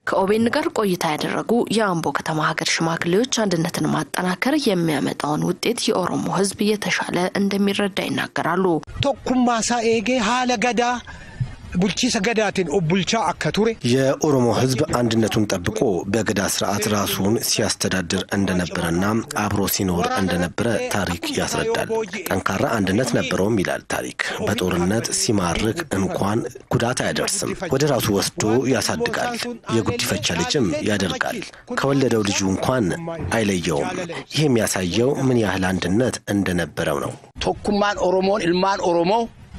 ከኦቤን ጋር ቆይታ ያደረጉ የአምቦ ከተማ ሀገር ሽማግሌዎች አንድነትን ማጠናከር የሚያመጣውን ውጤት የኦሮሞ ሕዝብ የተሻለ እንደሚረዳ ይናገራሉ። ቶኩማሳ ኤጌ ሀለ ገዳ ቡልቺሰ ገዳትን ኦቡልቻ አከቱሬ የኦሮሞ ህዝብ አንድነቱን ጠብቆ በገዳ ስርዓት ራሱን ሲያስተዳድር እንደነበረና አብሮ ሲኖር እንደነበረ ታሪክ ያስረዳል። ጠንካራ አንድነት ነበረውም ይላል ታሪክ። በጦርነት ሲማርክ እንኳን ጉዳት አያደርስም፣ ወደ ራሱ ወስዶ ያሳድጋል። የጉዲፈቻ ልጅም ያደርጋል። ከወለደው ልጁ እንኳን አይለየውም። ይህ የሚያሳየው ምን ያህል አንድነት እንደነበረው ነው። ቶኩማን ኦሮሞን ኢልማን ኦሮሞ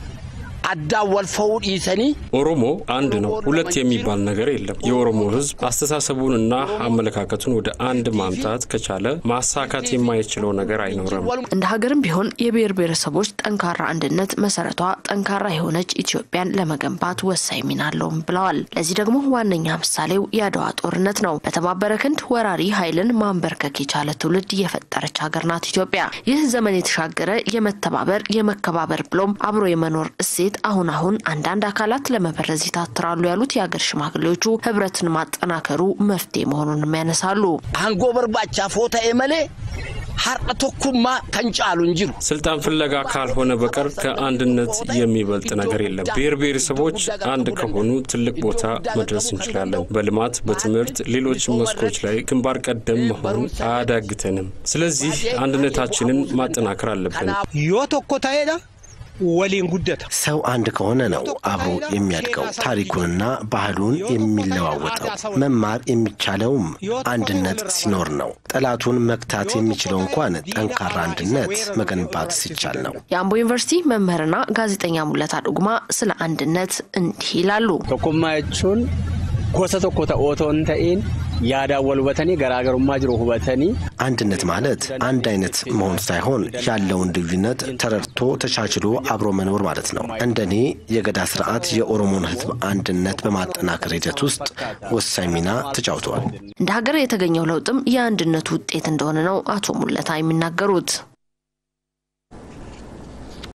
አዳ ወልፈው ዲሰኒ ኦሮሞ አንድ ነው። ሁለት የሚባል ነገር የለም። የኦሮሞ ህዝብ አስተሳሰቡንና አመለካከቱን ወደ አንድ ማምጣት ከቻለ ማሳካት የማይችለው ነገር አይኖርም። እንደ ሀገርም ቢሆን የብሔር ብሔረሰቦች ጠንካራ አንድነት መሰረቷ ጠንካራ የሆነች ኢትዮጵያን ለመገንባት ወሳኝ ሚና አለውም ብለዋል። ለዚህ ደግሞ ዋነኛ ምሳሌው የአድዋ ጦርነት ነው። በተባበረ ክንድ ወራሪ ኃይልን ማንበርከክ የቻለ ትውልድ የፈጠረች ሀገር ናት ኢትዮጵያ። ይህ ዘመን የተሻገረ የመተባበር የመከባበር ብሎም አብሮ የመኖር እሴት አሁን አሁን አንዳንድ አካላት ለመበረዝ ይታትራሉ ያሉት የሀገር ሽማግሌዎቹ ህብረትን ማጠናከሩ መፍትሄ መሆኑንም ያነሳሉ። አንጎ በርባቻ ፎታ ኤመሌ ሀርቀ ቶኩማ ከንጫሉ እንጅሩ ስልጣን ፍለጋ ካልሆነ በቀር ከአንድነት የሚበልጥ ነገር የለም። ብሔር ብሔረሰቦች አንድ ከሆኑ ትልቅ ቦታ መድረስ እንችላለን። በልማት፣ በትምህርት፣ ሌሎች መስኮች ላይ ግንባር ቀደም መሆን አያዳግተንም። ስለዚህ አንድነታችንን ማጠናከር አለብን። ዮ ቶኮ ታሄዳ ወሊን ጉደታ ሰው አንድ ከሆነ ነው አብሮ የሚያድገው፣ ታሪኩንና ባህሉን የሚለዋወጠው። መማር የሚቻለውም አንድነት ሲኖር ነው። ጠላቱን መግታት የሚችለው እንኳን ጠንካራ አንድነት መገንባት ሲቻል ነው። የአምቦ ዩኒቨርሲቲ መምህርና ጋዜጠኛ ሙለታ ዱጉማ ስለ አንድነት እንዲህ ይላሉ። ቶኩማ jechuun gosa tokko ta'ootoo hin ta'in yaadaan wal hubatanii garaagarummaa jiru hubatanii አንድነት ማለት አንድ አይነት መሆን ሳይሆን ያለውን ልዩነት ተረድቶ ተቻችሎ አብሮ መኖር ማለት ነው። እንደኔ የገዳ ስርዓት የኦሮሞን ሕዝብ አንድነት በማጠናከር ሂደት ውስጥ ወሳኝ ሚና ተጫውተዋል። እንደ ሀገር የተገኘው ለውጥም የአንድነቱ ውጤት እንደሆነ ነው አቶ ሙለታ የሚናገሩት።